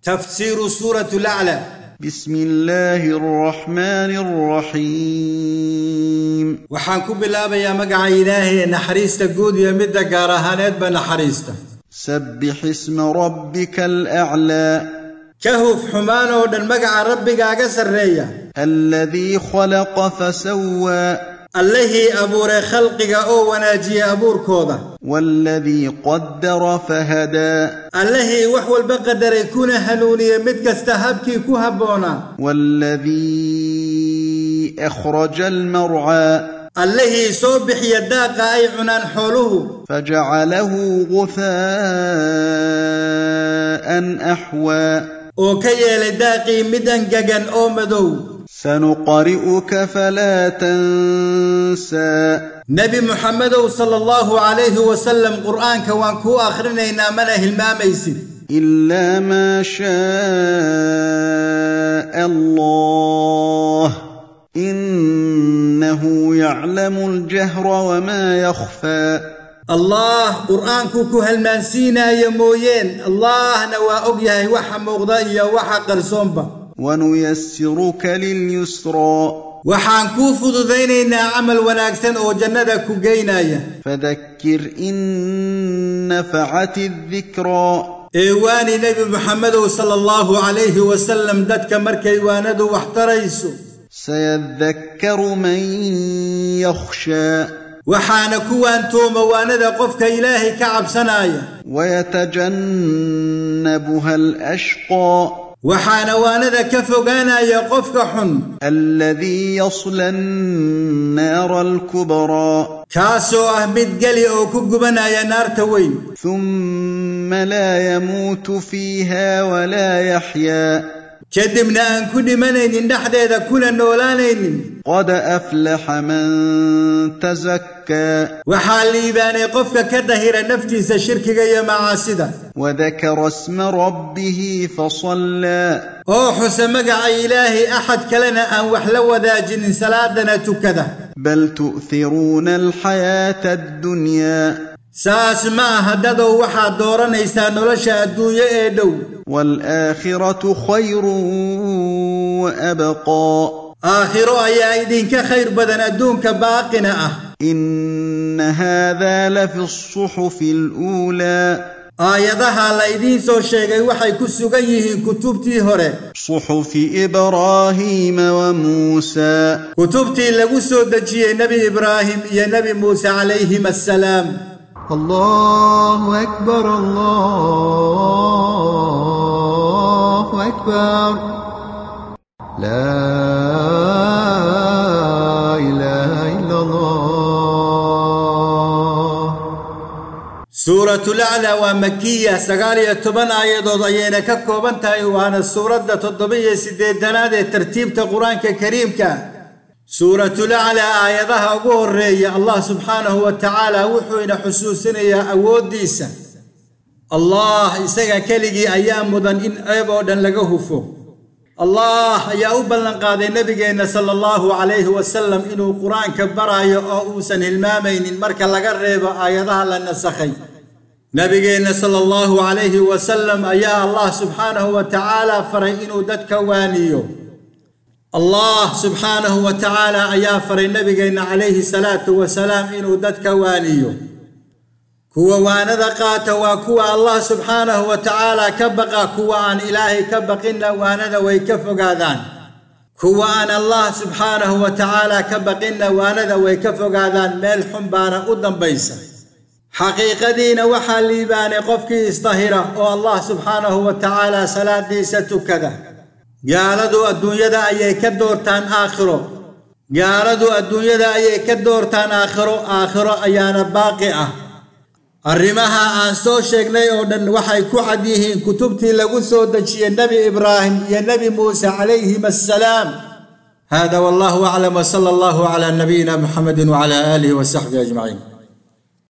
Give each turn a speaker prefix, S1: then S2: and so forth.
S1: تفسير سورة الأعلى
S2: بسم الله الرحمن الرحيم
S1: waxaan ku bilaabayaa magaca ilaahay ee naxariista guud iyo midda gaar ahaaneedba naxariista
S2: سبح اسم ربك الأعلى
S1: ka huf xumaan oo dhan magaca rabbigaaga sarreeya
S2: الذي خلق فسوى
S1: allihii abuuray khalqiga oo wanaajiya abuurkooda
S2: والذي قدر فهدى
S1: allihii wax walba qadaray kuna hanuuniye mid kasta habkii ku habboonaa
S2: والذي أخرج المرعى
S1: allihii soo bixiya daaqa ay cunaan xooluhu
S2: فجعله غثاء أحوى
S1: oo ka yeelay daaqii mid angegan oo madow
S2: سنقرئك فلا تنسى
S1: nebi muxamedow sala allahu calayhi wasalam qur'aanka waan kuu akhrinaynaa mana hilmaamaysid
S2: إلا ما شاء الله إنه يعلم الجهر وما يخفى
S1: allah qur'aankuu ku halmaansiinaayo mooyeen allahna waa og yahay waxa muuqda iyo waxa qarsoonba
S2: ونيسرك لليسرى
S1: waxaan kuu fududaynaynaa camal wanaagsan oo jannada ku geynaya
S2: فذكر إن نفعت الذكرى
S1: ee waani nebi muxamedow sala allahu calayhi wasalam dadka markay waanadu wax tarayso
S2: سيذكر من يخشى
S1: waxaana kuwaan tuuma waanada qofka ilaahay ka cabsanaya
S2: ويتجنبها الأشقى
S1: waxaana waanada ka fogaanaya qofka xun
S2: الذي يصلى النار الكبرى
S1: kaasoo ah mid geli oo ku gubanaya naarta weyn
S2: ثم لا يموت فيها ولا يحيا
S1: kadibna aan ku dhimanaynin dhexdeeda kuna noolaanaynin
S2: قد أفلح من تزكى
S1: waxaa liibaanay qofka ka dahira naftiisa shirkiga iyo macaasida
S2: وذكر اسم ربه فصلى
S1: oo xusa magaca ilaahay axad kalena aan wax la wadaajinin salaadana tukada
S2: بل تؤثرون الحياة الدنيا
S1: saas ma aha dadow waxaad dooranaysaa nolosha adduunyo ee dhow
S2: والآخرة خير وأبقى
S1: aakhiro ayaa idinka khayr badan adduunka baaqina ah
S2: إن هذا لفي الصحف الأولى
S1: aayadaha la idiin soo sheegay waxay ku sugan yihiin kutubtii hore
S2: صحف إبراهيم وموسى
S1: kutubtii lagu soo dejiyey nebi ibraahim iyo nebi muuse calayhim assalaam
S3: الله أكبر الله أكبر لا إله إلا الله
S1: suuratulaclaa waa makiya sagaal iyo toban aayadood ayayna ka kooban tahay waana suuradda toddoba-iyo siddeedanaad ee tartiibta qur-aanka kariimka suuratulaclaa aayadaha ugu horreeya allah subxaanahu wa tacaala wuxuu ina xusuusinayaa awooddiisa allah isaga keligii ayaa mudan in ceeb oo dhan laga hufo allah ayaa u ballanqaaday nebigeenna sala allahu calayhi wasalam inuu qur-aanka baraayo oo uusan hilmaamaynin marka laga reebo aayadaha la nasakhay nebigeenna sala allahu calayhi wasalam ayaa allah subxaanahu wa tacaala faray inuu dadka waaniyo allah subxaanahu wa tacaala ayaa faray nebigeenna calayhi salaatu wasalaam inuu dadka waaniyo kuwa waanada qaata waa kuwa allah subxaanahu wa tacaala ka baqa kuwa aan ilaahay ka baqinna waanada way ka fogaadaan kuwa aan allah subxaanahu wa tacaala ka baqinna waanada way ka fogaadaan meel xun baana u dambaysa xaqiiqadiina waxaa liibaanay qofkii isdahira oo allah subxaanahu wa tacaala salaadiisa tukada gaaladu adduunyada ayay ka doortaan aakhiro gaaladu adduunyada ayay ka doortaan aakhiro aakhiro ayaana baaqi ah arrimaha aan soo sheegnay oo dhan waxay ku cad yihiin kutubtii lagu soo dejiyey nebi ibraahim iyo nebi muuse calayhim assalaam hada wallahu aclam wsala allahu cala nabiyina muxamedi wcala aalihi wasaxbihi ajmaciin